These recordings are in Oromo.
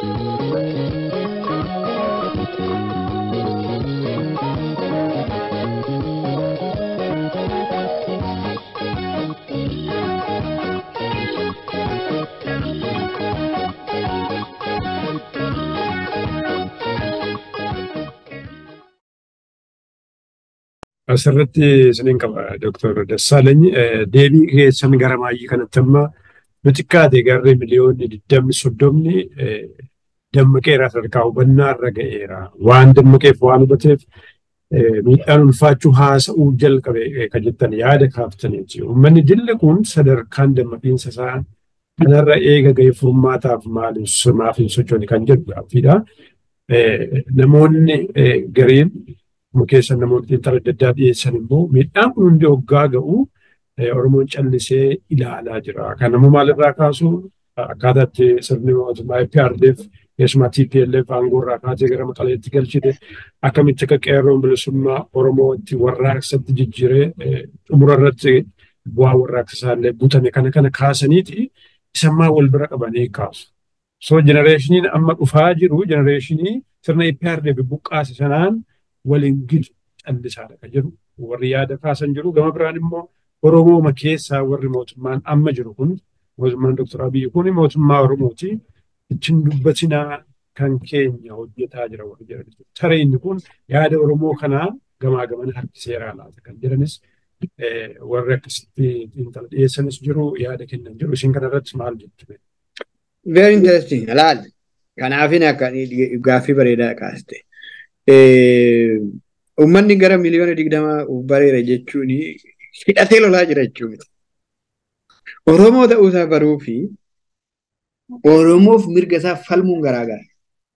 Asirratti isiniin qaba Dooktar Dassaalany deebii keessan gara maayii kanatti amma xiqqaate garri miliyoonni digdamni soddomni dammaqeera sadarkaa hubannaa irra ga'eera. Waan dammaqeef waan hubateef miidhaan ulfaachuu haasa'uu jalqabe kan jettan yaada kaaftaniiti. Uummanni dilli kun sadarkaan dammaqiinsa isaa kanarra eega ga'ee furmaataaf maaf hin sochoone kan jedhu gaaffiidha. Namoonni gariin keessa namoonni xiinxala adda addaa dhiyeessan immoo miidhaan kun hundi hoggaa ga'u Oromoon callisee ilaalaa jira. Kan namuu maalirraa kaasu akkaataa itti sirni mootummaa IPRDF keessumaa TPLF aangoo irraa kaatee gara maqaleetti galchite akkamitti akka qeerroon bilisummaa Oromoo itti warraaqsatti jijjiiree xumura irratti bu'aa warraaqsa isaallee butame kana kana kaasaniiti isammaa wal bira qabanii kaasu. So jenereeshiniin amma dhufaa jiru jenereeshinii sirna IPRDF buqqaase sanaan waliin gidu callisaadha kan jedhu warri yaada kaasan jiru gama biraan immoo Oromooma keessaa warri mootummaan amma jiru kun mootummaan Dr. Abiyyi kun mootummaa Oromooti ittiin dubbatinaa kan keenya hojjetaa jira warri jedhan. Tare inni kun yaada Oromoo kanaa gamaa gamana harkiseeraa laata kan jedhanis warri akkasitti xiinxala dhiyeessanis jiru yaada kennan jiru isin kanarratti maal jettu? Very interesting. Alaal. Kanaafin akka gaaffii bareedaa kaaste. Uummanni gara miliyoona digdama bareera jechuun hidhatee lolaa jira jechuun miti. Oromoo ta'uusaa baruu fi Oromoof mirga isaa falmuun garaagara.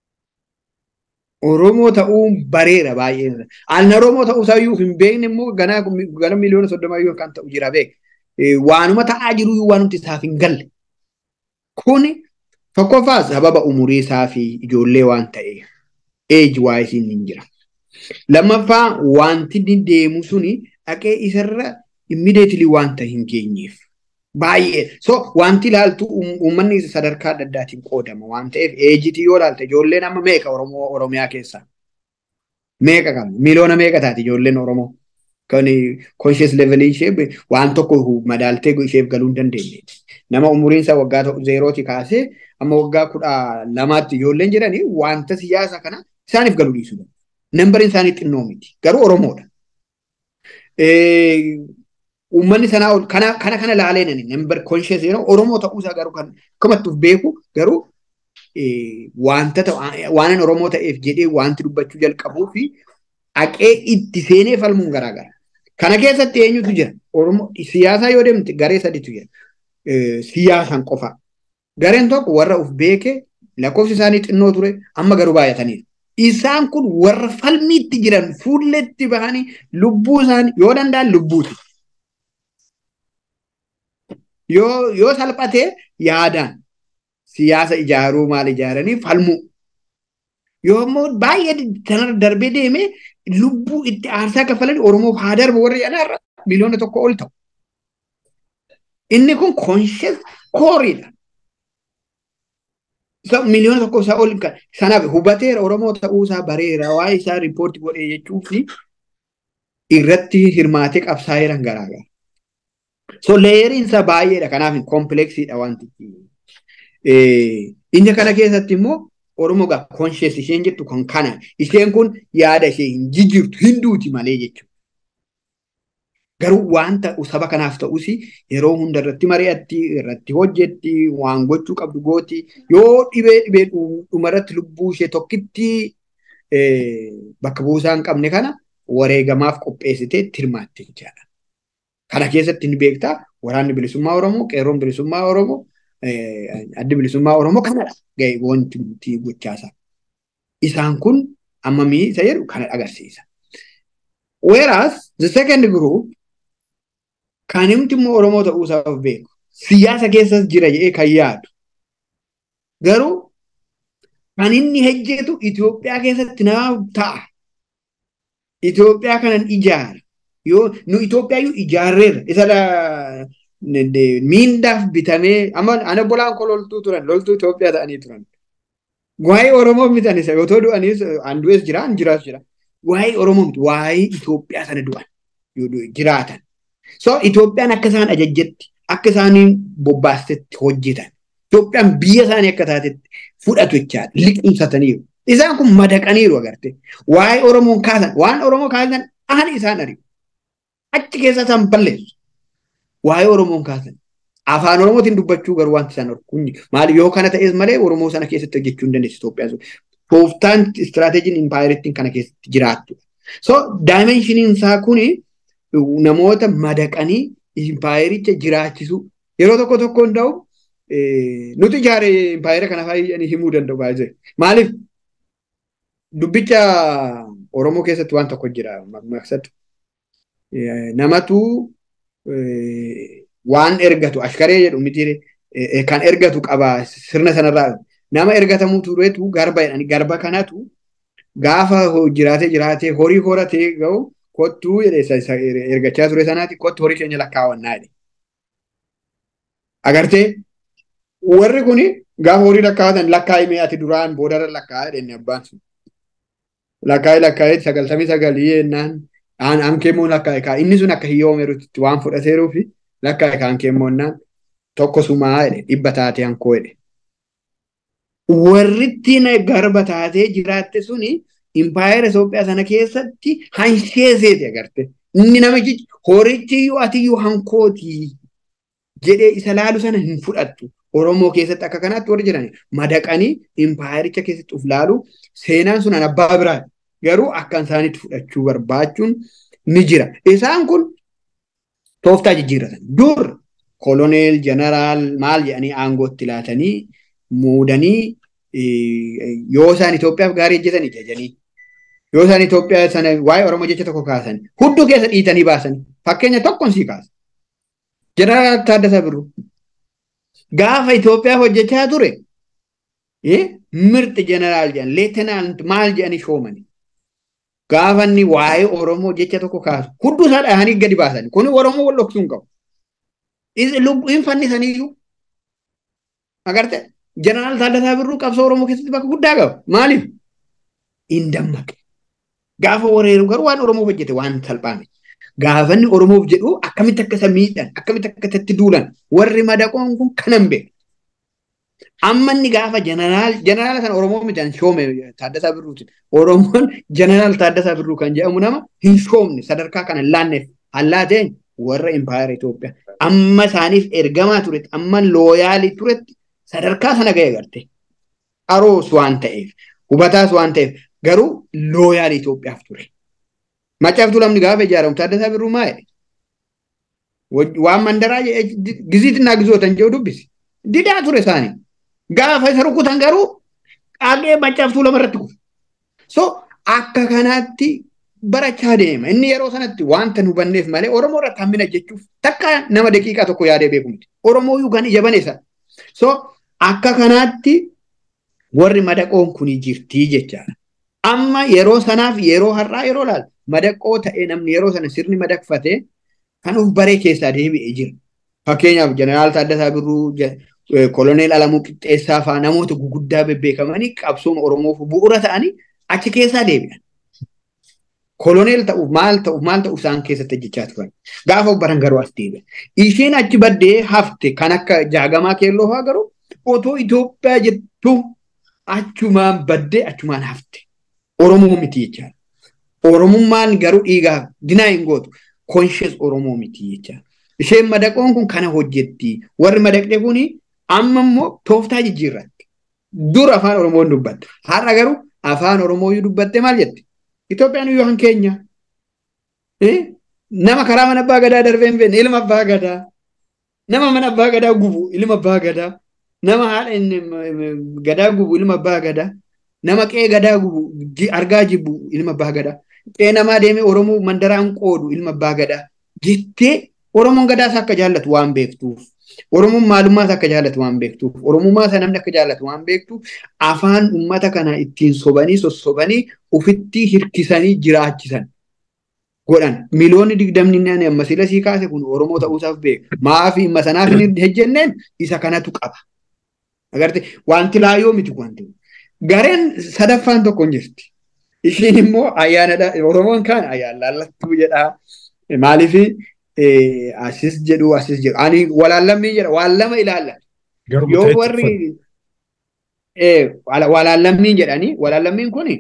Oromoo ta'uun bareera baay'ee. Aan Oromoo ta'uusaa iyyuu hin beekne immoo ganaa gara miliyoona soddomaa iyyuu kan ta'u jira beek. Waanuma ta'aa jiru iyyuu waanumti isaaf hin galle. Kuni tokkoffaa sababa umurii isaa fi ijoollee waan ta'eef. Eeji waa isiin hin jira. Lammaffaa wanti deemu suni dhaqee isarra immideetilii wanta hin geenyeef. Baay'ee. So wanti ilaaltu uummanni sadarkaa adda addaatiin qoodama waan ta'eef eejitii yoo ilaalte ijoolleen amma meeqa Oromoo Oromiyaa keessaa? Meeqa qabna? Miliyoona meeqa taati ijoolleen Oromoo? Kan conscious level ishee waan tokko madaaltee isheef galuu hin dandeenye. Nama umuriin isaa waggaa zeerooti kaasee amma waggaa kudha lamaatti ijoolleen jedhanii wanta siyaasa kana isaaniif galuu dhiisuu danda'u. Nambariin isaanii xinnoo miti. Garuu Oromoodha. Uummanni sanaa ol kana kana kana laalee nani nambar conscious yeroo Oromoo ta'uusaa garuu kan akkamattuuf beeku garuu wanta waan Oromoo ta'eef jedhee wanti dubbachuu jalqabuu fi haqee itti seenee falmuun garaagara. Kana keessatti eenyutu jira? Oromoo siyaasaa yoo deemte garee sadiitu jira. Siyaasaan qofa. Gareen tokko warra uf beeke lakkoofsi isaanii xinnoo ture amma garuu baay'ataniiru. Isaan kun warra falmiitti jiran fuulletti bahanii lubbuu isaanii yoo danda'an lubbuuti. Yoo yoo salphatee yaadaan siyaasa ijaaruu maal ijaaranii falmuu. Yoo immoo baay'ee sanarra darbee deemee lubbuu itti aarsaa kaffalanii Oromoof haa darbu warri jedhanarra miliyoona tokko ol ta'u. Inni kun conscious kooriidha. miliyoona tokko isaa ol kan sanaaf hubateera Oromoo ta'uu isaa bareera waa'ee isaa riippoortii godhee jechuu fi irratti hirmaatee qabsaa'eeran garaagara. So leeriin isaa baay'eedha kanaaf kompleksiidha wanti. Inni kana keessatti immoo Oromoo gaa konshees isheen jettu kan kana isheen kun yaada ishee hin jijjiirtu hinduuti malee jechuudha. Garuu wanta saba kanaaf ta'us yeroo hunda irratti mari'atti irratti hojjetti waan gochuu qabdu gooti yoo dhibee dhibee dhumarratti lubbuu ishee tokkitti bakka buusaa hin qabne kana wareegamaaf qopheessitee tirmaatte jechaadha. Kana keessatti ni beektaa waraanni bilisummaa Oromoo qeerroon bilisummaa Oromoo addi bilisummaa Oromoo kanadha ga'e wanti nuti gochaasaa. Isaan kun ammamii isa jedhu kana agarsiisa. Whereas the second group kan himti immoo Oromoo ta'uusaaf beeku. Siyaasa keessas jira jedhee kan yaadu. Garuu kan inni hojjetu Itoophiyaa keessatti nama ta'a. Itoophiyaa kanan ijaara. Yoo nu Itoophiyaa iyyuu ijaarreerra. Isa miindaaf bitamee amma ana bolaan koo loltuu turan loltuu Itoophiyaa ta'anii turan. Waa'ee Oromoo miti ani otoo du'anis an du'es jira an jiraas jira. Waa'ee Oromoo miti waa'ee Itoophiyaa sana du'an jiraatan. So Itoophiyaan akka isaan ajajjetti akka isaaniin bobbaastetti hojjetan. Itoophiyaan biyya isaanii akka taatetti fudhatu jechaadha. Liqimsataniiru. Isaan kun madaqaniiru agarte. Waa'ee Oromoon kaasan waan Oromoo kaasan ani isaan ari'u. Achi keessa isaan balleessu. Waa'ee Oromoon kaasan. Afaan Oromootiin dubbachuu garuu wanti isaan orkunni. Maali yoo kana ta'es malee Oromoo sana keessatti hojjechuu hin dandeessu Itoophiyaan sun. Tooftaan istiraateejiin impaayiriittiin kana keessatti jiraattu. So daayimeenshiniin isaa kuni namoota madaqanii impaayiricha jiraachisu yeroo tokko tokko hunda'u nuti ijaare impaayira kana fayyanii himuu danda'u baay'ee. Maaliif dubbicha Oromoo keessatti waan tokko jira maqsadu. Namatu waan ergatu ashkaree jedhu miti kan ergatu qaba sirna sanarraa nama ergatamuu tureetu garba jedhani garba kanatu gaafa jiraatee jiraatee horii horatee ga'u kottuu ergachaa ture sanaati kottu horii keenya lakkaawannaa jedhe. Agartee warri kuni gaafa horii lakkaawatan lakkaa'imee ati duraan boodarra lakkaa'aa jedhenne abbaan sun. Lakkaa'ee lakkaa'ee sagaltamii sagalii jennaan aan ankeemmoo lakkaa'e kaa inni sun akka hiyyoomeerutti waan fudhateeruufi lakkaa'e kaa ankeemmoonnaan tokko sumaa jedhe dhibba taatee hankoo jedhe. Warritti garba taatee jiraatte suni impaayera Itoophiyaa sana keessatti hansheeseeti agarte. Inni namichi horichiyyuu atiyyuu hankootii jedhee isa laalu sana hin fudhattu. Oromoo keessatti akka kanaatti warri jiran madaqanii impaayericha keessatti uf laalu seenaan sun abbaa biraa garuu akka isaanitti fudhachuu barbaachuun ni jira. Isaan kun tooftaa jijjiirratan. Dur koloneel jeneraal maal jedhanii aangootti laatanii muudanii yoo isaan Itoophiyaaf gaarii hojjetanii jajanii yoo isaan Itoophiyaa sana waa'ee Oromoo jecha tokko kaasan hudduu keessa dhiitanii baasan fakkeenya tokkoon sii kaasa. Jeneraal Taaddasaa Birruu gaafa Itoophiyaaf hojjechaa ture mirti jeneraal jedhan leetinaant maal jedhanii shoomani. Gaafa inni waa'ee Oromoo jecha tokko kaasu hudduu isaa dhahanii gadi baasan kun Oromoo wal dhoksuu hin qabu. Lubbuun fannisaniyyuu agarte jeneraal Taaddasaa Birruu qabsoo Oromoo keessatti bakka guddaa qaba. Maaliif? Hin dammaqe. Gaafa wareeru garuu waan Oromoof hojjete waan salphaame. Gaafa inni Oromoof jedhu akkamitti akka isa miidhan akkamitti akka itti duulan warri madaqoon kun kanan beeku. Amma inni gaafa jeneraal jeneraala kana Oromoo miidhan shoome Taaddasaa Birruutiin. Oromoon jeneraal Taaddasaa Birruu kan jedhamu nama hin shoomne sadarkaa kana hin laanneef hallaateen warra impaayera Itoophiyaa. Amma isaaniif ergamaa turetti amma looyaalii turetti sadarkaa sana ga'e garte. Aroos waan ta'eef hubataas waan ta'eef garuu looyaalii Itoophiyaaf ture. Maccaaftuu lamni gaafa ijaaramu Taaddasaa Birruu maa jedhe? Waan mandaraa giziitti naa gizootan jedhu dubbisi. Didaa ture isaanii. Gaafa isa rukutan garuu qaaqee maccaaftuu lama irratti kufu. So akka kanaatti barachaa deema. Inni yeroo sanatti wanta nu hubanneef malee Oromoo irratti hammina jechuuf takka nama daqiiqaa tokko yaadee beeku miti. Oromoo yookaan ija baneessa. So akka kanaatti warri madaqoon kun jirtii jechaadha. Amma yeroo sanaaf yeroo har'aa yeroo laalu madaqoo ta'ee namni yeroo sana sirni madaqfatee kan uf baree keessaa deebi'ee jira. Fakkeenyaaf jeneraal Taaddasaa Birruu, koloneel Alamuu Qixxeessaa fa'aa namoota guguddaa bebbeekamanii qabsooma Oromoof bu'uura ta'anii achi keessaa deebi'an. Koloneel ta'uuf maal ta'uuf maal ta'uuf isaan keessatti hojjechaa turan. Gaafa baran garuu as deebi'an. Isheen achi baddee hafte kan akka jaagamaa keelloo fa'aa garuu otoo Itoophiyaa jettu achumaan baddee achumaan hafte. Oromoo miti jechaadha. Oromummaan garuu dhiigaaf dinaa hin gootu. Konshees Oromoo miti jechaadha. Isheen madaqoon kun kana hojjetti. Warri madaqxe kuni amma immoo tooftaa jijjiirratti. Dur afaan Oromoon dubbatte. Har'a garuu afaan Oromoo dubbatte maal jette? Itoophiyaan iyyuu kan keenya. Nama karaa mana abbaa gadaa darbee hin beekne ilma abbaa gadaa. Nama mana abbaa gadaa gubu ilma abbaa gadaa. Nama haadha gadaa gubu ilma abbaa gadaa. Nama qe'ee gadaa gubu argaa jibbu ilma abbaa gadaa. Qe'ee namaa deemee Oromoo mandaraan qoodu ilma abbaa gadaa. Jettee Oromoon gadaas akka jaallatu waan beektuuf. Oromoon maalummaas akka jaallatu waan beektuuf. Oromummaa isaa namni akka jaallatu waan beektuuf afaan uummata kana ittiin sobanii sossobanii ofitti hirkisanii jiraachisan. Godhan miliyoonni digdamni inni amma sila sii kaase kun Oromoo ta'uusaaf beeka. Maafi dhimma sanaaf hin hejjenneen isa kanatu qaba. Agarte wanti laayoo miti wanti. Gareen sadaffaan tokko hin jirti. Ishiin immoo ayyaanadha. Oromoon kaan ayyaan laallattuu jedhaa. Maaliif asis jedhu asis jedhu. Ani walaallammii jedha. Waan lama ilaalla. Yoo warri walaallammii jedhanii walaallammiin kuni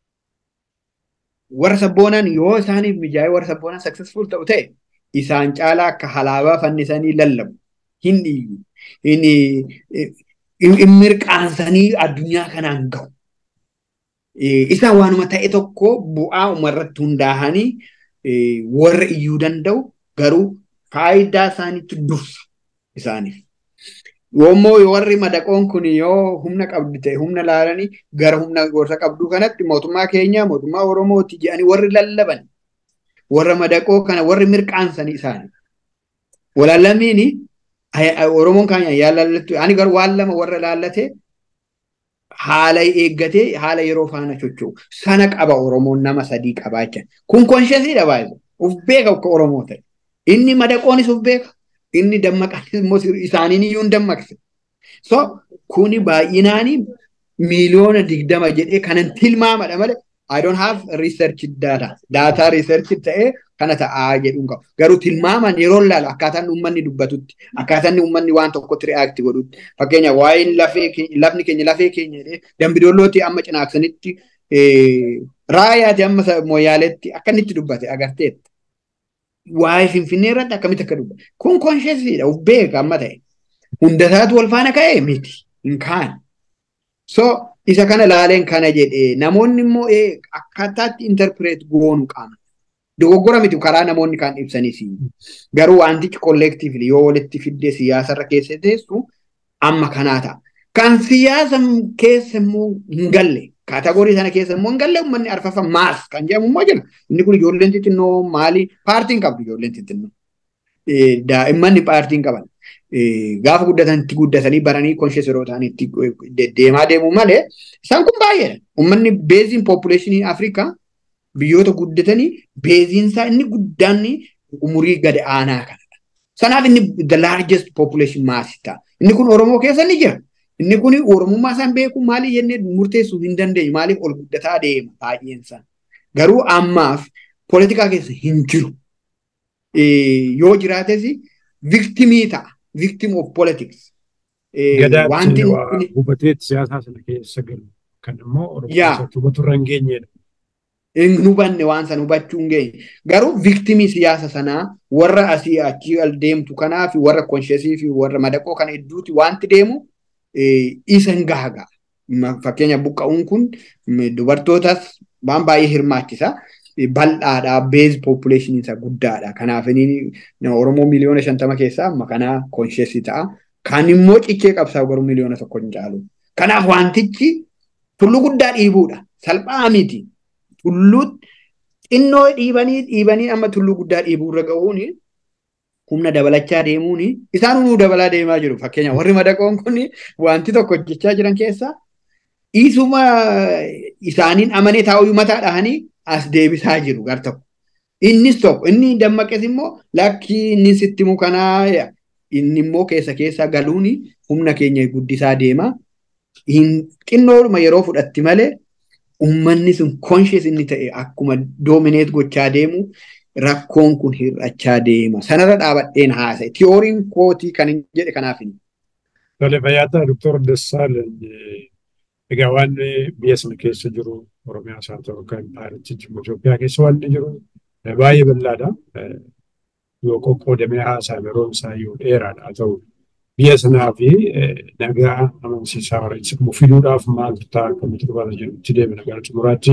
warra sabboonaan yoo isaaniif mijaa'ee warra sabboonaan successful ta'u ta'e isaan caalaa akka halaabaa fannisanii lallabu hin dhiigu hin mirqaansanii addunyaa kanaan gahu. Isaan waanuma ta'e tokko bu'aa umarratti hundaa'anii warra iyyuu danda'u garuu faayidaa isaaniitti dursa isaaniif. Yoommoo warri madaqoon kun yoo humna qabdu ta'e humna laalanii gara humna gorsa qabdu kanatti mootummaa keenya mootummaa Oromooti jedhanii warri lallaban warra madaqoo kana warri mirqaansanii isaanii. Walaallamiini Oromoon kaanya yaa laallattu ani garuu waan lama warra laallate haala eeggatee haala yeroo faana socho'u sana qaba Oromoon nama sadii qabaacha. Kun konshesiidha baay'ee uf beeka akka Oromoo ta'e. Inni madaqoonis uf beeka. inni dammaqanis immoo isaaniin iyyuu hin dammaqse. So kuni baay'inaani miiliyoona digdama jedhee kanan tilmaamadha malee I don't have research data. Data research ta'ee kana ta'aa jedhuun qabu. Garuu tilmaaman yeroo ilaalu akkaataan uummanni dubbatutti akkaataan uummanni waan tokkotti reaakti godhutti. Fakkeenya waa'een lafni keenya lafee keenya jedhee dambidollootti amma cinaaksanitti raayaati amma mooyaaleetti akkanitti dubbate agarteetta. waa'ee finfinnee irratti akkamitti akka dubbatu. Kun konshesiidha, uf beeka amma ta'e. Hundasaatu wal faana ka'ee miti, hin kaane. So, isa kana laaleen kana jedhee namoonni immoo akkaataatti interpret goonu qaama. Dogoggora miti karaa namoonni kan ibsanis. Garuu wantichi kollektiivli yoo walitti fiddee siyaasarra keessa teessu amma kanaa ta'a. Kan siyaasa keessa immoo hin galle kaatagorii sana keessa immoo hin galle uummanni arfafa maas kan jedhamu immoo jira. Inni kun ijoolleen xixinnoo maali paartiin qabdu ijoolleen xixinnoo. Daa'immanni paartiin qaban. Gaafa guddatanitti guddatanii baranii konshees yeroo ta'anitti deemaa deemu malee isaan kun baay'eedha. Uummanni beeziin population Afrikaa biyyoota guddatanii beeziinsaa inni guddaan umurii gad aanaa kanadha. Sanaaf inni the largest population maasii ta'a. Inni kun Oromoo keessa ni jira. Inni kun Oromummaa isaan beeku maaliif jennee murteessuu hin dandeenyu maaliif ol guddataa deema baay'een isaa. Garuu ammaaf poolitikaa keessa hin jiru. Yoo jiraates viktimii ta'a. Victim of politics. Wanti hubatee siyaasaa sana keessa galu kan immoo Oromoo keessatti hubatu irra hin geenyedha. Hin hubanne waan sana hubachuu hin geenye. Garuu viktimii siyaasa sanaa warra asii achii al deemtu kanaa fi warra konshesii fi warra madaqoo kana hedduuti wanti deemu isa hin gahaga. Fakkeenya buqqa'uun kun dubartootas waan baay'ee hirmaachisa. Bal'aadha, beez population isa guddaadha. Kanaaf Oromoo miliyoona shantama keessaa amma kanaa konshesii ta'a. Kan immoo cichee qabsaa garuu miliyoona tokko hin caalu. Kanaaf wantichi tulluu guddaa dhiibuudha. Salphaa miti. Tulluu xinnoo dhiibanii dhiibanii amma tulluu guddaa dhiibuurra ga'uuni humna dabalachaa deemuuni isaan hunduu dabalaa deemaa jiru. Fakkeenya warri madaqoon kun wanti tokko hojjechaa jiran keessaa dhiisuma isaaniin amanee taa'uu mataa dhahanii as deebisaa jiru gar tokko. Innis tokko inni dammaqes immoo lakkii inni sitti himu kanaa inni immoo keessa keessa galuun humna keenya guddisaa deema. Xinnoodhuma yeroo fudhatti malee uummanni sun konshees inni ta'e akkuma doomineet gochaa deemu rakkoon kun hir'achaa deema. Sanarra dhaabadheen haasa'e. Tiyooriin kootii kan hin jedhe kanaaf hin. Tole fayyaata Doktor Dassaalany egaa waan biyya sana keessa jiru Oromiyaas haa ta'u kan paarichi Itoophiyaa keessa waan jiru baay'ee bal'aadha. Yoo qoqqoodamee haasa'ame yeroon isaa yoo dheeraadha haa ta'u biyya sanaa fi nagaa amansiisaa warra fiduudhaaf maaltu ta'a akkamitti dhufaata jedhutti deemina gara xumuraatti.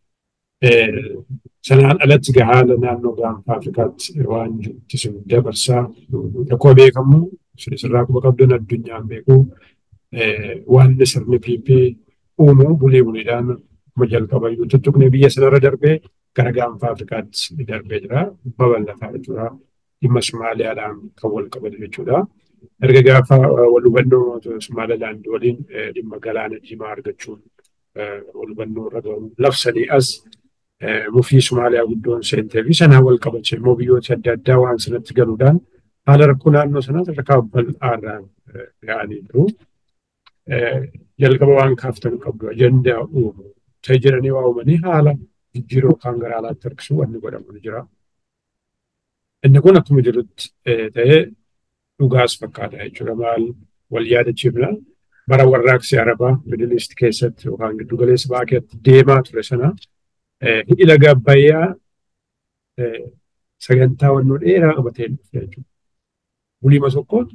Sanaan alatti haala naannoo gaanfa Afrikaatti waan jirutti sun dabarsaa rakkoo beekamu sirraa quba qabdan addunyaan beeku waan sirni PP uumu bulee buleedhaan kuma jalqaba iyyuu tuttuqne biyya sanarra darbee gara gaanfa Afrikaatti darbee jira. Babal'ataa jechuudha. Dhimma Somaaliyaadhaan kan wal qabatu jechuudha. Erga gaafa wal hubannoo Somaalilaand waliin dhimma galaana diimaa argachuun wal hubannoo irra gahu labsanii as mufii Somaaliyaa guddoon seentee fi sanaa wal qabache immoo biyyoota adda addaa waan sanatti galuudhaan haala rakkoo naannoo sanaa sadarkaa bal'aarraan ga'anii jiru. jalqaba waan kaaftan qabdu ajandaa uumu ta'e jedhanii waa uumanii haala jijjiiruu yookaan gara alaatti harkisuu wanni godhamu ni jira. Inni kun akkuma jirutti ta'ee dhugaas fakkaata jechuudha maal wal yaadachiifna bara warraaqsi arabaa miidiliist keessatti yookaan giddu galeessa ba'aa keessatti deemaa ture sana hidhi laga abbayyaa sagantaa wannoo dheeraa qabatee dhufe jechuudha. Buliima tokkoon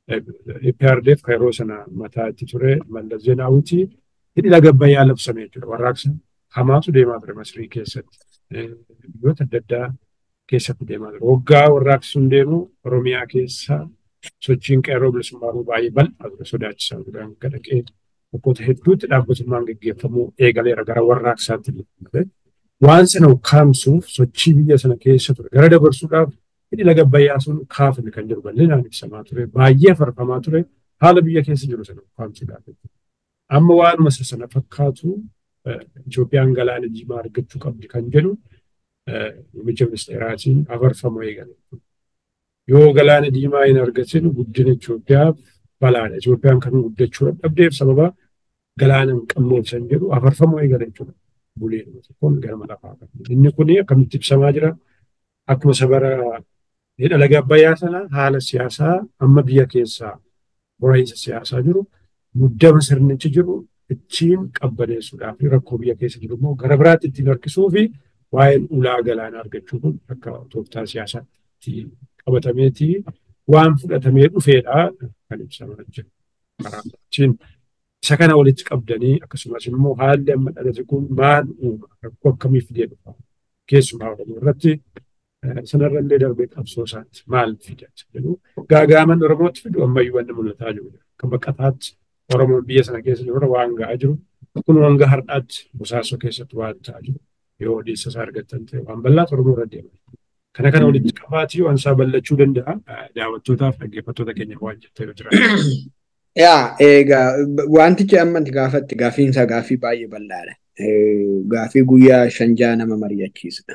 EPRDF kan yeroo sana mataa itti ture Mallas Zeenaawwitii hidhi laga abbayyaa labsame jechuudha. Warraaqsa hamaatu deemaa ture Masrii keessatti. Biyyoota adda addaa keessatti deemaa ture. Waggaa warraaqsi sun deemu Oromiyaa keessa sochiin qeerroo bilisummaa baay'ee bal'aa ture sodaachisaa ture. Hanga dhaqee bakkoota hedduutti dhaabbatummaan gaggeeffamuu eegaleera gara warraaqsaatti ture. Waan sana ukkaamsuuf sochii biyya sana keessa ture. Gara dabarsuudhaaf hidhi laga abbayyaa sun kaafame kan jiru bal'inaan ibsamaa ture. Baay'ee farfamaa ture. Haala biyya keessa jiru sana ukkaamsuudhaaf. Amma waanuma sana fakkaatu Itoophiyaan galaana diimaa argachuu qabdi kan jedhu muummicha ministeeraatiin afarfamuu eegale. Yoo galaana diimaa hin argatin guddina Itoophiyaaf balaadha. Itoophiyaan kan guddachuu dadhabdeef sababa galaana hin qabneef san jedhu afarfamuu eegale jechuudha. Buleen kun gara lafaa qabu. Inni kun akkamitti ibsamaa jira? Akkuma sabara hidha laga abbayyaa sana haala siyaasaa amma biyya keessaa bora'iinsa siyaasaa jiru muddama sirnichi jiru ittiin qabbaneessuudhaaf rakkoo biyya keessa jiru immoo gara biraatti ittiin harkisuu fi waa'een ulaa galaanaa argachuu kun akka tooftaa siyaasaatti qabatameeti waan fudhatamee dhufeedha kan ibsamaa jiru. Karaa isa kana walitti qabdanii akkasumas immoo haalli amma dhalate kun maal uuma rakkoo akkamii fidee dhufa keessumaa oromoo irratti sanarrallee darbee qabsoo isaatti maal fida jedhu gaagaaman oromootti fidu ammayyuu wanni mul'ataa jiru akka baqataatti oromoon biyya sana keessa jiru waan ga'aa jiru kun hanga har'aatti bosaasoo keessatti waan ta'aa jiru yoo odeessa isaa argattan ta'e waan bal'aatu oromoo irra deema. Kana kana walitti qabaatii waan isaa bal'achuu danda'a daawwattootaaf dhaggeeffattoota keenya waan jettee yoo jira. Yaa egaa wantichi amma gaafatti gaafiinsa gaafii baay'ee bal'aadha. Gaafii guyyaa shanjaa nama mari'achiisudha.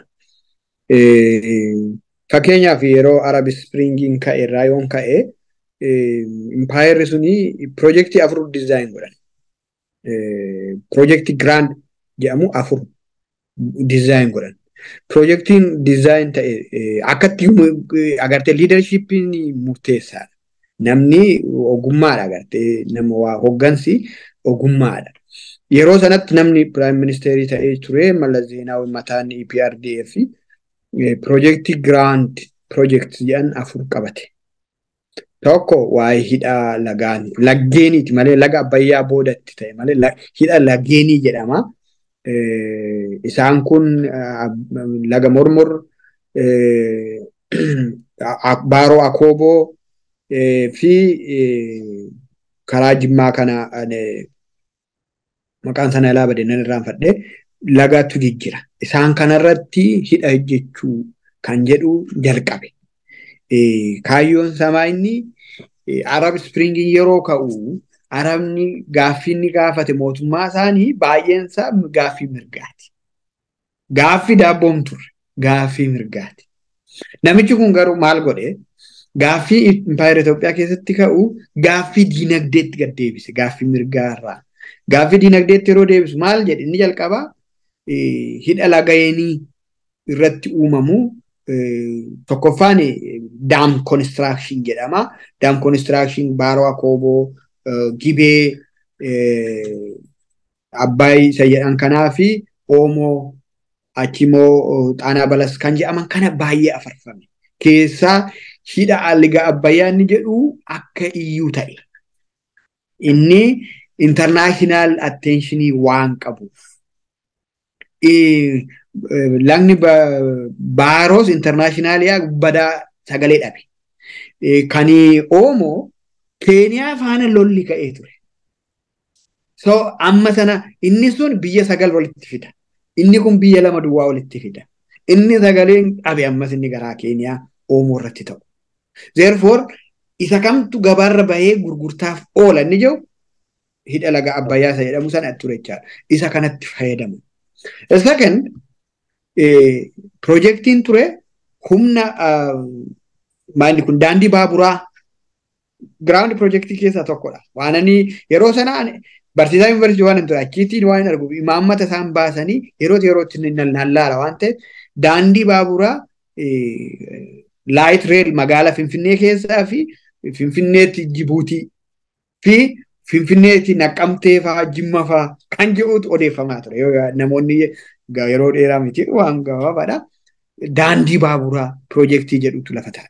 Fakkeenyaaf yeroo Arab Springiin ka'e irraa yoon ka'e impaayerri suni piroojeektii afur dizaayin godhan. Piroojeektii giraand jedhamu afur dizaayin godhan. Piroojeektiin dizaayin ta'e akkatti agartee liidarshiippiin murteessaadha. Namni ogummaadha agartee nama waa hoggansi ogummaadha. Yeroo sanatti namni piraayim ministeerii ta'ee ture Mallas Zeenaawi mataan EPRDF piroojeektii giraand piroojeektii jedhan afur qabate. Tokko waa'ee hidha lagaani. Laggeeniiti malee laga abbayyaa boodatti ta'e malee hidha laggeenii jedhama. Isaan kun laga mormor, baaroo akooboo fi karaa jimmaa kana maqaan sana ilaa badee nan irraanfadhe lagatu jijjira. Isaan kanarratti hidha hojjechuu kan jedhu jalqabe. Kaayyoon samaa inni Arab Springiin yeroo ka'u Arabni gaaffii inni gaafate mootummaa isaanii baay'een isaa gaaffii mirgaati. Gaaffii daabboon turre gaaffii mirgaati. Namichi kun garuu maal godhee gaaffii impaayera Itoophiyaa keessatti ka'u gaaffii diinagdeetti gad deebise gaaffii mirgaarraa. Gaaffii diinagdeetti yeroo deebisu maal jedhe inni jalqabaa hidha lageenii irratti uumamu tokkoffaan daam konistiraakshn jedhama. Daam konistiraakshn baaroo akooboo gibee abbaay isa jedhan kanaa fi oomoo achimoo xaanaa balas kan jedhaman kana baay'ee afarfame. Keessaa hidha liga abbayyaa inni jedhu akka iyyuu ta'e. Inni intarnaashinaal attenshinii waan qabuuf. Lagni baaroos intarnaashinaaliyaa badaa sagalee dhabe. Kan oomoo Keeniyaa faana lolli ka'ee ture. So amma sana inni sun biyya sagal walitti fida. Inni kun biyya lama duwwaa walitti fida. Inni sagaleen dhabe ammas inni garaa Keeniyaa oomoo irratti ta'u. Therefore isa kamtu gabaarra bahee gurgurtaaf oola inni jiru hidha laga abbayyaa isa jedhamu sana ture jechaadha. Isa kanatti fayyadamu. Second piroojeektiin ture humna maalli kun daandii baaburaa giraawundi piroojeektii keessaa tokkodha. Waan ani yeroo sanaa Barsiisaa yuunivarsiitii waan hin ture achiitiin waan hin argu imaammata isaan baasanii yeroo yerootti nallaala waan ta'eef daandii baaburaa laayit reel magaalaa Finfinnee keessaa fi Finfinneetti Jibuutii fi Finfinneetti Naqqamtee fa'aa Jimma fa'aa kan jedhutu odeeffamaa ture. Namoonni yeroo dheeraa miti waan gabaabaadha. Daandii baaburaa piroojeektii jedhutu lafa taa'e.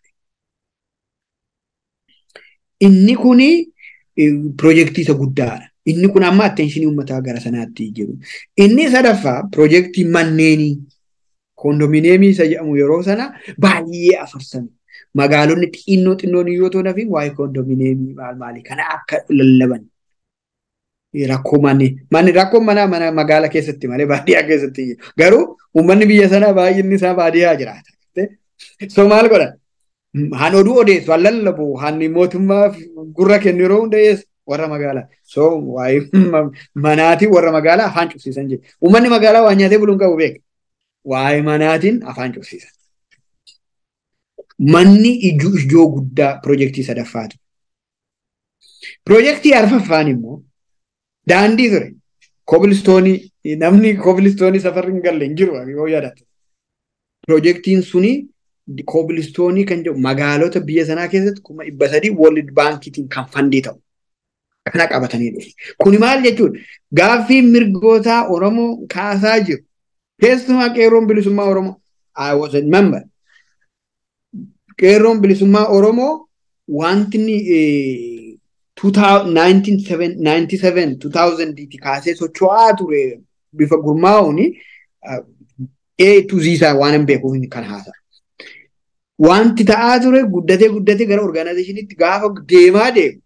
Inni kuni piroojeektii isa guddaadha. Inni kun amma atteenshinii uummataa gara sanaatti jiru. Inni sadaffaa piroojeektii manneenii koondomineemii isa jedhamu yeroo sana baay'ee afarsame. Magaalonni xinnoo xinnoon yoo ta'u nafi waa'ee koondomineemii maal maali kana akka lallaban. Rakkoo manni manni rakkoo mana mana magaala keessatti malee baadiyyaa keessatti garuu uummanni biyya sanaa baay'inni isaa baadiyyaa jiraata. So maal godhan? Han oduu odeessu han lallabu han mootummaa gurra kennu yeroo hunda dhiyeessu warra magaalaa. So waa'ee manaatiin warra magaalaa afaan cufsiisan jechuudha. Uummanni magaalaa waan nyaatee buluun qabu beeka. Waa'ee manaatiin afaan cufsiisan. Manni ijoo ijoo guddaa piroojeektii sadaffaatu. Piroojeektii arfaffaan immoo daandii ture. Kobilistoonii namni kobilistoonii safarri hin galle hin jiru yoo yaadatte. Piroojeektiin suni kobilistoonii kan jedhu magaalota biyya sanaa keessatti kuma dhibba sadii World Baankiitiin kan fandii ta'u. Kana qabatanii dhufu. Kuni maal jechuudha? Gaaffii mirgootaa Oromoo kaasaa jiru. Keessumaa qeerroon bilisummaa Oromoo. I was a member. Qeerroon bilisummaa Oromoo wanti inni 1997 ti kaasee socho'aa ture bifa gurmaa'uun A to Z isaa waan hin beekuuf kan haasa'u. Wanti ta'aa ture guddatee guddatee gara orgaanaayizeshiniitti gaafa deemaa deemu.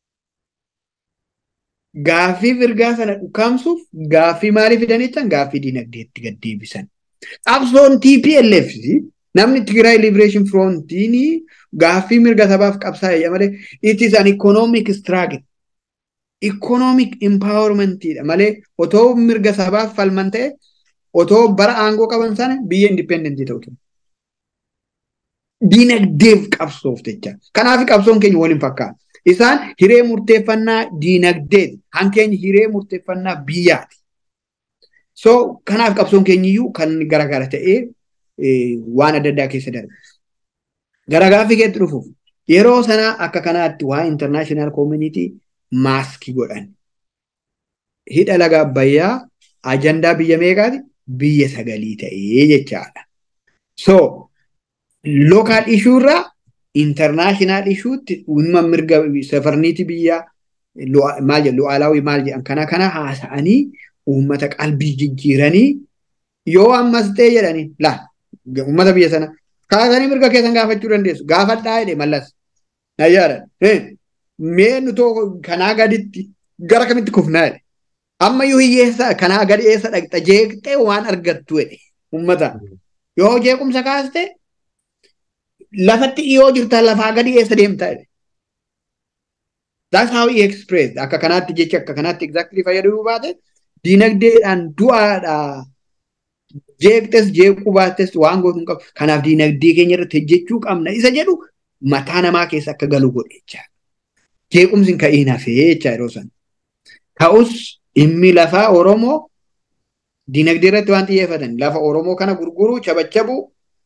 Gaaffii mirgaa sana dhukaamsuuf gaaffii maalii fidaniittan gaaffii dinagdeetti gad deebisan. Qabsoon TPLF namni Tigray Liberation Frontiin gaaffii mirga sabaaf qabsaa'e malee it is an economic struggle. Economic empowermentidha malee otoo mirga sabaaf falman ta'e otoo bara aangoo qaban sana biyya indipendentii ta'u ture. Dinagdeef qabsoof jecha. Kanaaf qabsoon keenya waliin fakkaata. Isaan hiree murteeffannaa dinagdeeti. Hankeenya hiree murteeffannaa biyyaati. So kanaaf qabsoon keenyiyyuu kan garagara ta'ee waan adda addaa keessa darba. Gara gaaffii keetti dhufuuf yeroo sanaa akka kanaatti waa international community maaskii godhan. Hidha laga Abbayyaa ajandaa biyya meeqaati? Biyya sagalii ta'ee jechaadha. So local issue irraa international issuutti dhimma mirga safarniiti biyyaa maal jedhu lu'aalaawii maal jedhan kana kana haasa'anii uummata qalbii jijjiiranii yoo ammas ta'e jedhanii laa uummata biyya sana kaasanii mirga keessan gaafachuu dandeessu gaafadhaa jedhe mallas nayyaadha mee nutoo kanaa gaditti gara kamitti kufnaa jedhe ammayyuu hiyyeessa kanaa gadi eessa dhaqxa jeeqxee waan argattu jedhe uummata yoo jeequmsa kaaste lafatti dhiyoo jirta lafaa gadi eessa deemta jedhe. That's how he expressed. Akka kanaatti jecha akka kanaatti exactly fayyadamuu baate dinagdeedhaan du'aadha. Jeeqxes jeequu baattes waan gootu hin qabu. Kanaaf dinagdee keenya irratti hojjechuu qabna. Isa jedhu mataa namaa keessa akka galu godhe jecha. Jeequmsi hin ka'iin hafee jecha yeroo sana. Ta'us dhimmi lafaa Oromoo dinagdee irratti waan xiyyeeffatan lafa Oromoo kana gurguruu chabachabu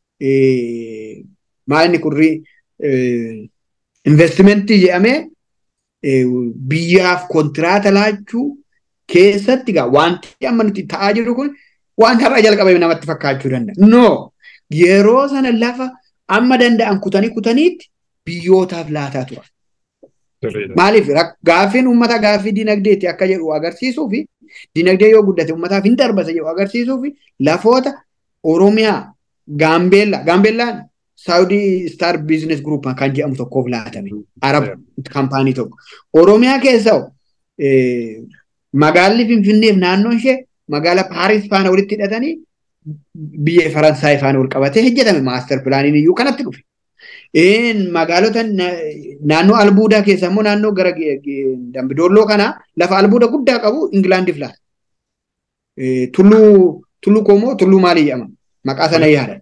maalni kurri investimentii jedhamee biyyaaf kontiraata laachuu keessatti gaa wanti amma nuti ta'aa jiru kun waan har'a jalqabame namatti fakkaachuu danda'a. No yeroo sana lafa amma danda'an kutanii kutaniitti biyyootaaf laataa tura. Maaliif gaaffiin uummata gaaffii dinagdeetti akka jedhu agarsiisuu fi dinagdee yoo guddate uummataaf hin darbasa jedhu agarsiisuu fi lafoota Oromiyaa Gaambeellaa Gaambeellaan Saawudii Star Business Group kan jedhamu tokkoof laatame. Arab kaampaanii tokko. Oromiyaa keessa magaalli Finfinneef naannoon ishee magaala Paaris faana walitti hidhatanii biyya Faransaay faana wal qabatee hojjetame maaster pilaaniin iyyuu kanatti dhufe. Magaalota naannoo albuudaa keessa immoo naannoo gara Dambidolloo kana lafa albuuda guddaa qabu Ingilaandiif laata. Tulluu tulluu koomoo tulluu maalii jedhama? Maqaa sana yaadan.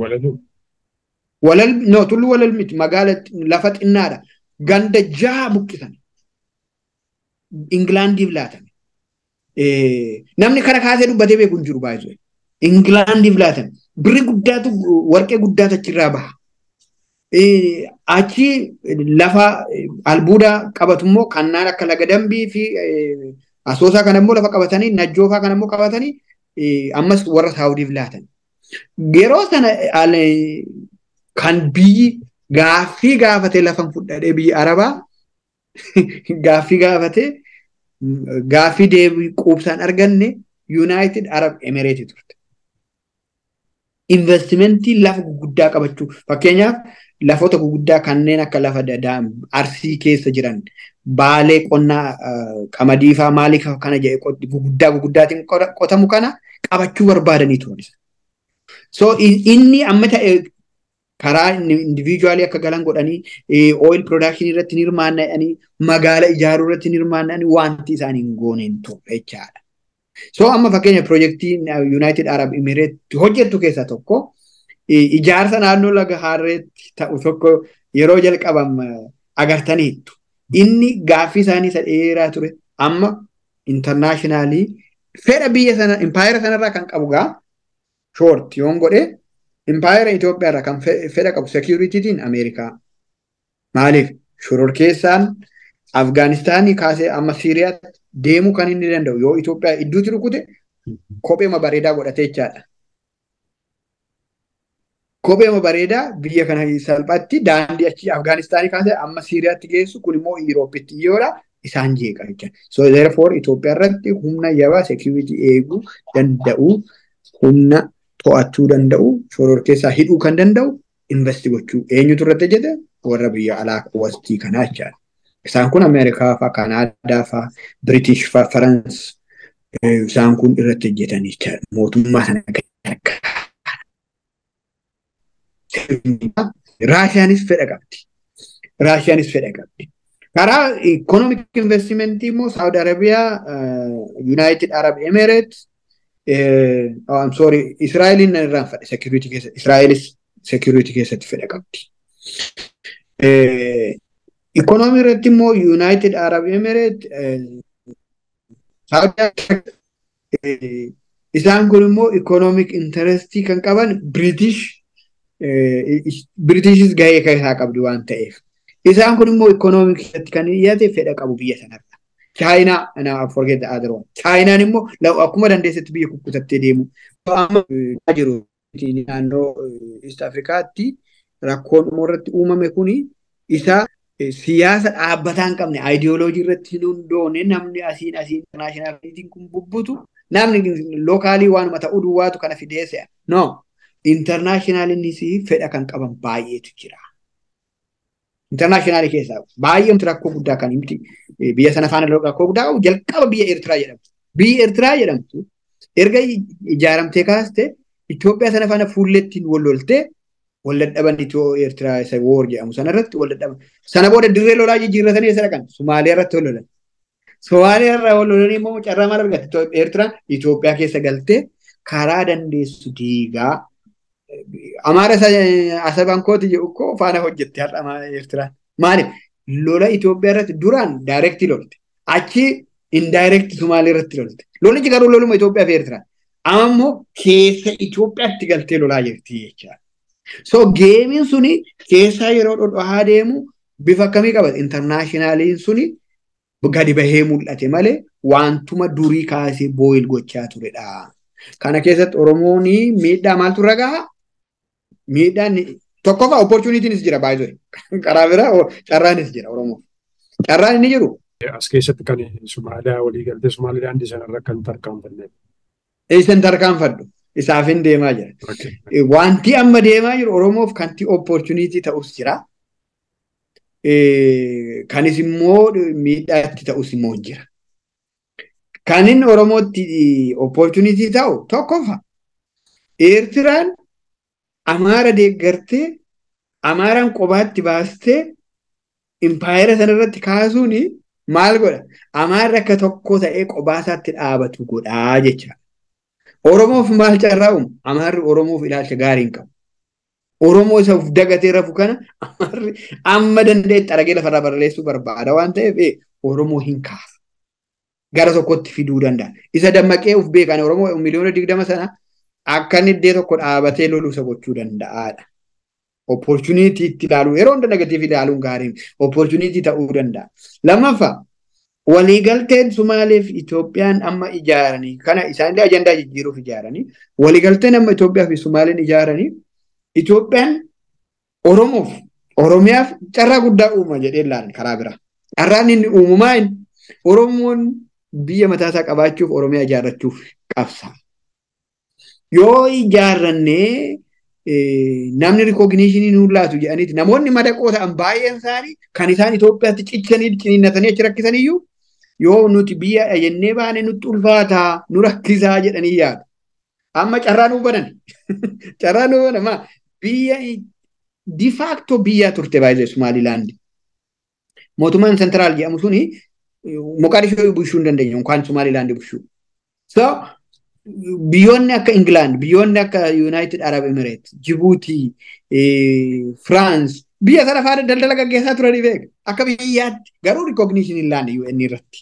Walal no tulluu walal miti magaala lafa xinnaadha. Ganda jaha buqqisan. Ingilaandiif laatame. namni kana kaasee dubbatee beeku hin jiru baay'ee. Ingilaandiif laatan birri guddaatu warqee guddaatu achirraa baha. Achi lafa albuuda qabatu immoo kannaan akka laga dambii fi asoosaa kana immoo lafa qabatanii najjoofaa kana immoo qabatanii ammas warra saawudiif laatan. Yeroo sana kan biyyi gaaffii gaafatee lafan fudhadhee biyya arabaa gaaffii gaafatee gaaffii deebii quubsaan arganne United Arab Emirates turte. Investimentii lafa guguddaa qabachuu fakkeenyaaf lafoota guguddaa kanneen akka lafa arsii keessa jiran baalee qonnaa qamadii fa'aa maalii kana jedhe guguddaa guguddaatiin qotamu kana qabachuu barbaadanii turan. So inni amma ta'e karaa individuaalii akka galan godhanii oil production irratti hirmaannanii magaala ijaaruu irratti hirmaannanii wanti isaanii hin goone hin turre jechaadha. So amma fakkeenya piroojeektii United Arab Emirates hojjettu keessaa tokko ijaarsa naannoo laga harreetti ta'u tokko yeroo jalqabam agartaniittu. Inni gaaffii isaanii isa dheeraa ture amma intarnaashinaalii fedha biyya sana impaayera sanarraa kan qabu gaa shoort yoon godhe impaayera Itoophiyaarraa kan fedha qabu seekiyuritiitiin Ameerikaa. Maaliif shororkeessaan Afgaanistaanii kaasee amma Siiriyaatti deemuu kan inni danda'u yoo Itoophiyaa idduutti rukute kopheema bareedaa godhatee jechaadha. Kopheema bareedaa biyya kana salphaatti daandii achi Afgaanistaanii kaasee amma Siiriyaatti geessu kun immoo Yuuroopitti dhiyoodha isaan jeeqa jechuudha. So therefore Itoophiyaa irratti humna yabaa security eeguu danda'u humna to'achuu danda'u shororkeessaa hidhuu kan danda'u investi gochuu eenyutu irratti hojjete warra biyya alaa wastii kanaa jechaadha. Isaan kun Ameerikaa fa'aa, Kanaadaa fa'aa, Biritish fa'aa, Farans isaan kun irratti hojjetan jechaadha. Mootummaa sana Raashiyaanis fedha qabdi. Raashiyaanis fedha qabdi. Karaa ikonomik investimentii immoo Saawud Arabiyaa, United Arab Emirates, I'm sorry, Israa'eliin irraan fedha security keessatti. Israa'elis security keessatti fedha qabdi. Ikonomii irratti immoo United Arab Emirates isaan kun immoo ikonomik intarestii kan qaban British Britishis gahee isaa qabdi waan ta'eef. Isaan kun immoo ikonomik irratti kan dhiyaate fedha qabu biyya sanarra. Chaayinaa na forget the other one. Chaayinaan immoo akkuma dandeessetti biyya kukkutattee deemu. Amma jiru naannoo East Afrikaatti rakkoon irratti uumame kuni isa siyaasa dhaabbataa hin qabne aayidiyooloojii irratti hin hundoone namni asiin asiin internaashinaalitiin kun bubbutu namni lookaalii waanuma ta'uu duwwaatu kana fidee se'a. No, internaashinaaliinis fedha kan qaban baay'eetu jira. Internaashinaali keessaa baay'ee rakkoo guddaa kan himti biyya sana faana rakkoo guddaa qabu jalqaba biyya Eertiraa jedhamtu. Biyyi Eertiraa jedhamtu erga ijaaramtee kaaste Itoophiyaa sana faana fuullettiin wal loltee wal dadhaban Itiyoo Eertiraa isa woor jedhamu sana irratti wal dadhaban. Sana booda dirree lolaa jijjiirratanii eessa dhaqan? Somaaliyaa irratti wal lolan. Somaaliyaa irraa wal lolanii immoo carraa maal argatte? Eertiraan Itoophiyaa keessa galtee karaa dandeessu diigaa Amaara asabaan kooti jedhu koo faana hojjette har'a Eertiraan. Maaliif? Lola Itoophiyaa irratti duraan daayirektii lolte. Achi indaayirektii Somaalii irratti lolte. Lolichi garuu loluma Itoophiyaa fi Eertiraan. Amma immoo keessa Itoophiyaatti galtee lolaa jirti jechaadha. So geemiin suni keessaa yeroo dhodhohaa deemu bifa akkamii qaba? Intarnaashinaaliin suni gadi bahee mul'ate malee wantuma durii kaasee booyil gochaa turedha. Kana keessatti Oromoon miidhaa maaltu irra gahaa? Miidhaan tokkoffaa opportunitiinis jira baay'ee. Karaa biraa carraanis jira Oromoo. Carraan inni jiru. As keessatti kan Somaaliyaa walii galtee Somaaliyaa daandii sanarra kan tarkaanfanne. Eessan tarkaanfadhu. Isaafin deemaa jira. Wanti amma deemaa jiru Oromoof kanti opportunity ta'us jira. Kanis immoo miidhaa itti ta'us immoo jira. Kan inni Oromootti opportunity ta'u tokkoffaa Eertiraan Amaara deeggartee Amaaraan qobaatti baastee impaayera sanarratti kaasuun maal godha? Amaarri akka tokko ta'ee qobaasaatti dhaabatu godhaa jecha. Oromoof maal carraa uumu? Amaarri Oromoof ilaalcha gaarii hin qabu. Oromoo isa of dagatee rafu kana Amaarri amma danda'e xaragee lafarraa barreessuu barbaada waan ta'eef Oromoo hin kaasa. gara tokkotti fiduu danda'a. Isa dammaqee uf beekan Oromoo miliyoona digdama sana akka inni iddoo tokko dhaabatee loluu isa gochuu danda'aadha. Opportunity itti ilaaluu yeroo hunda negatiiv ilaaluun gaariin opportunity ta'uu danda'a. Lammaffaa waliigalteen Sumaaleef Itoophiyaan amma ijaaranii kana isaanillee ajandaa jijjiiruuf ijaaranii waliigalteen amma Itoophiyaa fi Sumaaleen ijaaranii Itoophiyaan Oromoof Oromiyaaf carraa guddaa uuma jedhee ilaalan karaa biraa. Carraan inni uumamaa Oromoon biyya mataasaa qabaachuuf Oromiyaa ijaarrachuuf qabsa. Yoo ijaarrannee namni rikogniishinii nuun laatu jedhaniiti namoonni madaqoo ta'an baay'een isaanii kan isaan Itoophiyaatti ciccanii ciniinnatanii achi rakkisaniyyuu yoo nuti biyya jennee baane nutti ulfaataa nu rakkisaa jedhanii yaadu. Amma carraa nuu banan. Carraa nuu banan biyya difaakto biyyaa turte baay'ee Sumaalilaandi. Mootummaan sentiraal jedhamu suni Moqaadishoo bushuu hin dandeenye yookaan Sumaalilaandi bushuu. So biyyoonni akka Ingilaand, biyyoonni akka Yuunaayitid Arab Emireet, Jibuutii, Firaans biyya sana faana daldala gaggeessaa turanii beeka. Akka biyyaatti garuu rikogniishin hin laanne UN irratti.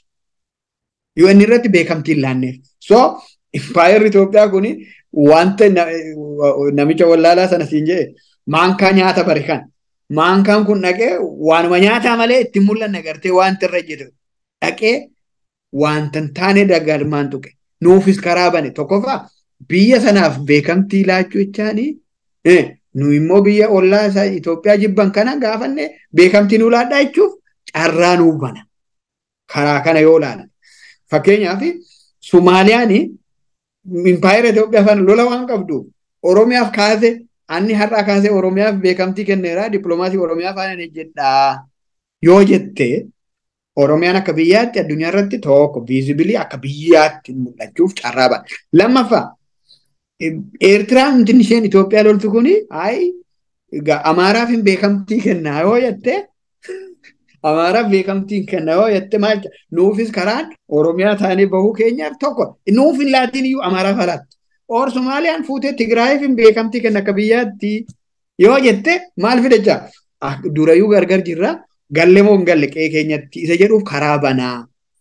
UN irratti beekamtii hin laanneef. So impaayerri Itoophiyaa kun wanta namicha wallaalaa sana siin jedhe maankaa nyaata bari kan. Maankaan kun dhaqee waanuma nyaataa malee ittiin mul'anne agartee wanta irra jiru dhaqee wanta hin taane dagalmaan tuqe. nuufis karaa bane tokkoffaa biyya sanaaf beekamtii laachuu jechaanii nu immoo biyya ollaa isaa Itoophiyaa jibban kana gaafanne beekamtii nu laadhaa jechuuf carraa nuu bana. Karaa kana yoo ilaalan. Fakkeenyaaf Sumaaliyaan impaayera Itoophiyaa faana lola waan qabdu Oromiyaaf kaase anni har'aa kaasee Oromiyaaf beekamtii kenneera dippiloomaasii Oromiyaa faana jedhaa yoo jettee Oromiyaan akka biyyaatti addunyaa irratti tokko viizibilii akka biyyaatti mul'achuuf carraa bana. Lammaffaa Eertiraan wanti isheen Itoophiyaa loltu kuni ayi Amaaraaf hin beekamtii kennaa yoo jette Amaaraaf beekamtii kenna yoo jette maal nuufis karaan Oromiyaa taanee bahuu keenyaaf tokko nuuf hin laatiin iyyuu Amaaraaf alaatti. Or Somaaliyaan fuutee Tigraayiif hin beekamtii kenna akka biyyaatti yoo jette maal fidachaa durayyuu gargar jirraa. galle moo hin galle qe'ee keenyatti isa jedhuuf karaa banaa.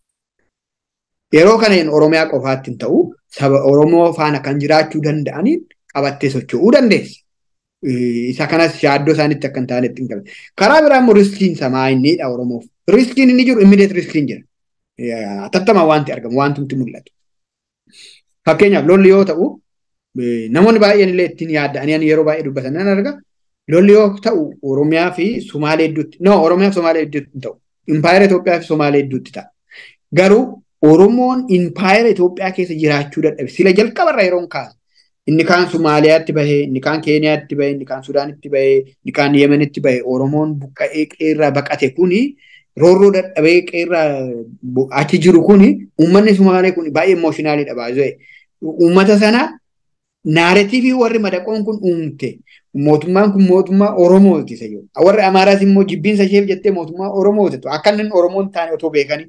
Yeroo kana Oromiyaa qofaatti hin ta'u saba Oromoo faana kan jiraachuu danda'aniin qabattee socho'uu dandeessa. Isa kanas yaaddoo isaanitti akka hin taanetti hin qabe. Karaa biraa immoo riskiin samaa innidha Oromoof. Riskiin inni jiru immideet riskiin jira. Atattamaa wanti argamu wanti mul'atu. Fakkeenyaaf lolli yoo ta'u namoonni baay'een illee ittiin yaadda'anii yeroo baay'ee dubbatan nan arga. lolli yoo ta'u Oromiyaa fi Sumaalee hedduutti no Oromiyaa fi Sumaalee hedduutti ta'u impaayera Itoophiyaa fi Sumaalee hedduutti ta'a. Garuu Oromoon impaayera Itoophiyaa keessa jiraachuu dadhabe sila jalqabarra yeroon kaasu inni kaan Sumaaliyaatti bahee inni kaan Keeniyaatti bahee inni kaan Sudaanitti bahee inni kaan Yemenitti bahee Oromoon buqqa'ee qeerraa baqate kuni roorroo dadhabee qeerraa achi jiru kuni uummanni Sumaalee kun baay'ee imooshinaaliidha baay'ee. Uummata sana naareetiivii warri madaqoon kun uumte mootummaan kun mootummaa Oromooti isa jiru. Warri Amaaraas immoo jibbiinsa isheef jettee mootummaa Oromooti. Akka inni Oromoon taane otoo beekanii.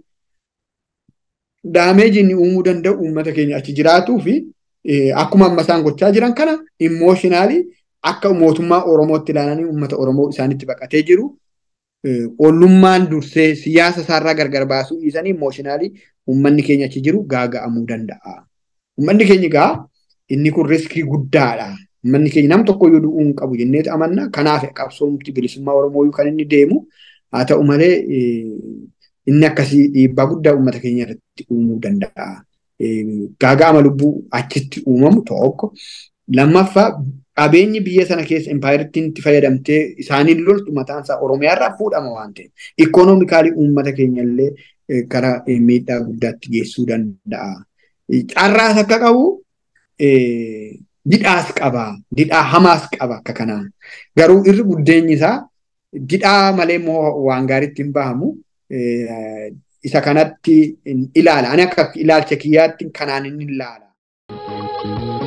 Daameeji inni uumuu danda'u uummata keenya achi jiraatuu fi akkuma amma isaan gochaa jiran kana immooshinaalii akka mootummaa Oromootti ilaalanii uummata Oromoo isaanitti baqatee jiru. Ollummaan dursee siyaasa isaarraa gargar baasuu dhiisanii immooshinaalii uummanni keenya achi jiru gaaga'amuu danda'a. Uummanni keenya gaa inni kun riskii guddaadha. Uummanni keenya nam tokko iyyuu du'uu hin qabu jennee amanna. Kanaaf qabsoomti bilisummaa Oromoo kan inni deemu. Haa ta'u malee inni akkasii dhiibbaa guddaa uummata keenya irratti uumuu danda'a. Gaaga'ama lubbuu achitti uumamu tokko. Lammaffaa qabeenyi biyya sana keessa impaayirtiin itti fayyadamtee isaaniin loltu mataan isaa Oromiyaarraa fuudhama waan ta'eef. Ikoonoomikaalii uummata keenya illee gara miidhaa guddaatti geessuu danda'a. Carraas akka qabu didhaas qaba. Didhaa hamaas qaba akka kanaan. Garuu irri guddeenyi isaa didhaa malee immoo waan gaariitti hin bahamu. Isa kanatti ilaala. Ani akka ilaalcha kiyyaatti kanaan inni ilaala.